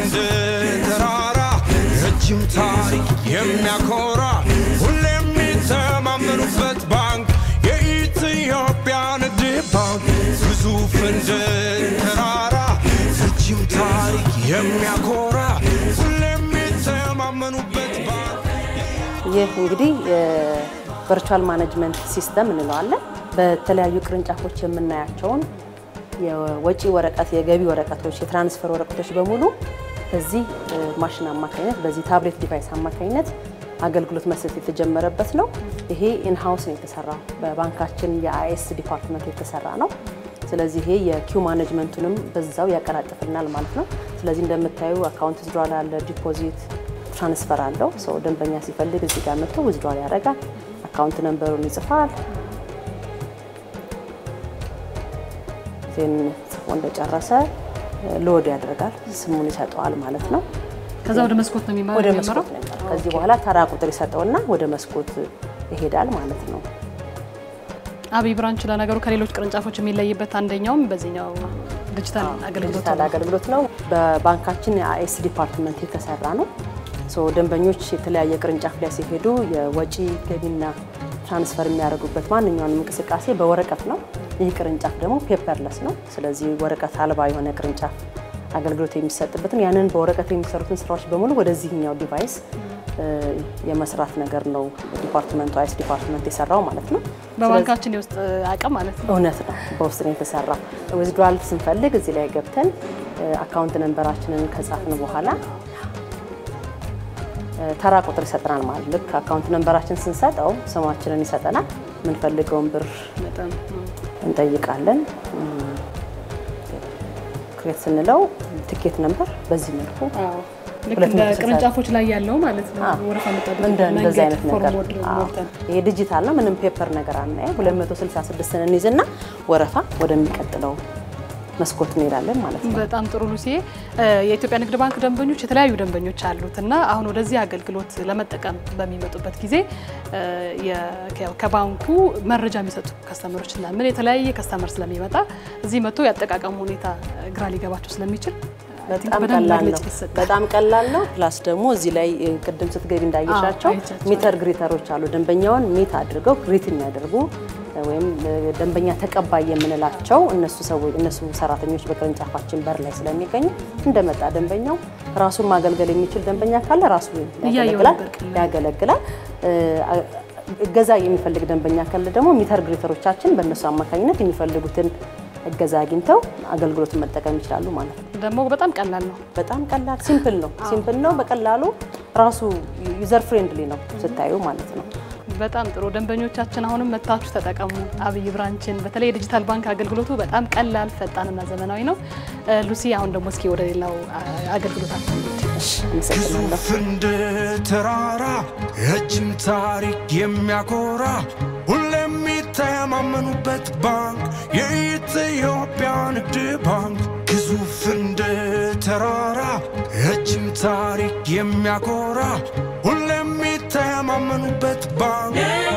እንደ ተራራ ረጅም ታሪክ የሚያኮራ ሁሌ የሚተማመኑበት ባንክ የኢትዮጵያ ንግድ ባንክ ግዙፍ እንደ ተራራ ረጅም ታሪክ የሚያኮራ ሁሌ የሚተማመኑበት ባንክ ይህ እንግዲህ የቨርቹዋል ማኔጅመንት ሲስተም እንለዋለን። በተለያዩ ቅርንጫፎች የምናያቸውን የወጪ ወረቀት፣ የገቢ ወረቀቶች፣ የትራንስፈር ወረቀቶች በሙሉ በዚህ ማሽን አማካኝነት በዚህ ታብሌት ዲቫይስ አማካኝነት አገልግሎት መስጠት የተጀመረበት ነው። ይሄ ኢንሃውስ ነው የተሰራው በባንካችን የአይኤስ ዲፓርትመንት የተሰራ ነው። ስለዚህ ይሄ የኪው ማኔጅመንቱንም በዛው ያቀላጥፍልናል ማለት ነው። ስለዚህ እንደምታዩ አካውንት ዊዝድሮዋል አለ፣ ዲፖዚት ትራንስፈር አለው። ሰው ደንበኛ ሲፈልግ እዚህ ጋር መጥቶ ዊዝድሮዋል ያደርጋል። አካውንት ነንበሩን ይጽፋል። ዜን ጽፎ እንደጨረሰ ሎድ ያደርጋል። ስሙን ይሰጠዋል ማለት ነው። ከዛ ወደ መስኮት ነው የሚመራው ወደ መስኮት ነው የሚመራው። ከዚህ በኋላ ተራ ቁጥር ይሰጠውና ወደ መስኮት ይሄዳል ማለት ነው። አብይ ብራንች ለነገሩ ከሌሎች ቅርንጫፎች የሚለይበት አንደኛውም በዚህኛው ዲጂታል አገልግሎት ዲጂታል ነው። አገልግሎት ነው። በባንካችን የአይኤስ ዲፓርትመንት የተሰራ ነው። ሶ ደንበኞች የተለያየ ቅርንጫፍ ላይ ሲሄዱ የወጪ ገቢና ትራንስፈር የሚያደርጉበት ማንኛውንም እንቅስቃሴ በወረቀት ነው። ይህ ቅርንጫፍ ደግሞ ፔፐርለስ ነው። ስለዚህ ወረቀት አልባ የሆነ ቅርንጫፍ አገልግሎት የሚሰጥበትን ያንን በወረቀት የሚሰሩትን ስራዎች በሙሉ ወደዚህኛው ዲቫይስ እ፣ የመስራት ነገር ነው ዲፓርትመንቱ አይኤስ ዲፓርትመንት የሰራው ማለት ነው። በባንካችን የውስጥ አቅም ማለት ነው። እውነት ነው። በውስጥ ነው የተሰራ። ዊዝድሮዋል ስንፈልግ እዚህ ላይ ገብተን አካውንት ነንበራችንን ከጻፍን በኋላ እ፣ ተራ ቁጥር ይሰጠናል ማለት ልክ አካውንት ነንበራችን ስንሰጠው ስማችንን ይሰጠናል። የምንፈልገውን ብር በጣም እንጠይቃለን። ክሬት ስንለው ትኬት ነንበር በዚህ መልኩ አዎ ልክ ሁለት እንደ መቶ ስልሳ ቅርንጫፎች ላይ ያለው ማለት ነው። አዎ። ወረፋ መጠበቅ እንደ እንደዚህ አይነት ነገር ፎርም አዎ። ሞልተን ይሄ ዲጂታል ነው። ምንም ፔፐር ነገር አናየም። 266 እንይዝና ወረፋ ወደሚቀጥለው መስኮት እንሄዳለን ማለት ነው። በጣም ጥሩ ሉሲ። የኢትዮጵያ ንግድ ባንክ ደንበኞች የተለያዩ ደንበኞች አሉት እና አሁን ወደዚህ አገልግሎት ለመጠቀም በሚመጡበት ጊዜ እ፣ የ- ከባንኩ መረጃ የሚሰጡ ከስተመሮች ስለምን የተለያየ ከስተመር ስለሚመጣ እዚህ መጥቶ ያጠቃቀሙ ሁኔታ ግራ ሊገባቸው ስለሚችል በጣም በደንብ ቀላል ነው። መግለጽ ይሰጣል። በጣም ቀላል ነው። ፕላስ ደግሞ እዚህ ላይ እ፣ ቅድም ስትገቢ እንዳየሻቸው አዎ፣ አይቻቸዋለሁ። ሚተር ግሪተሮች አሉ። ደንበኛውን ሚት አድርገው ግሪት የሚያደርጉ እ፣ ወይም እ፣ ደንበኛ ተቀባይ የምንላቸው እነሱ ሰዎች እነሱ ሰራተኞች በቅርንጫፋችን በር ላይ ስለሚገኙ እንደመጣ ደንበኛው ራሱን ማገልገል የሚችል ደንበኛ ካለ ራሱ እያየው ያገለግላል ነበር ቀላል። ያገለግላል። እ፣ አ- እገዛ የሚፈልግ ደንበኛ ካለ ደግሞ ሚተር ግሪተሮቻችን በእነሱ አማካኝነት የሚፈልጉትን እገዛ አግኝተው አገልግሎቱን መጠቀም ይችላሉ ማለት ነው። ደግሞ በጣም ቀላል ነው። በጣም ቀላል ሲምፕል ነው። ሲምፕል ነው። በቀላሉ ራሱ ዩዘር ፍሬንድሊ ነው ስታዩ ማለት ነው። በጣም ጥሩ ደንበኞቻችን አሁንም መታችሁ ተጠቀሙ። አብይ ብራንችን በተለይ የዲጂታል ባንክ አገልግሎቱ በጣም ቀላል፣ ፈጣንና ዘመናዊ ነው። እ፣ ሉሲ አሁን ደግሞ እስኪ ወደ ሌላው አ- አገልግሎታችን እንሂድ። አመሰግናለሁ። ግዙፍ እንደ ተራራ ረጅም ታሪክ የሚያኮራ ሁሌ የሚተማመኑበት ባንክ የኢትዮጵያ ንግድ ባንክ ግዙፍ እንደ ተራራ ረጅም ታሪክ የሚያኮራ ሁሌ የሚተማመኑበት ባንክ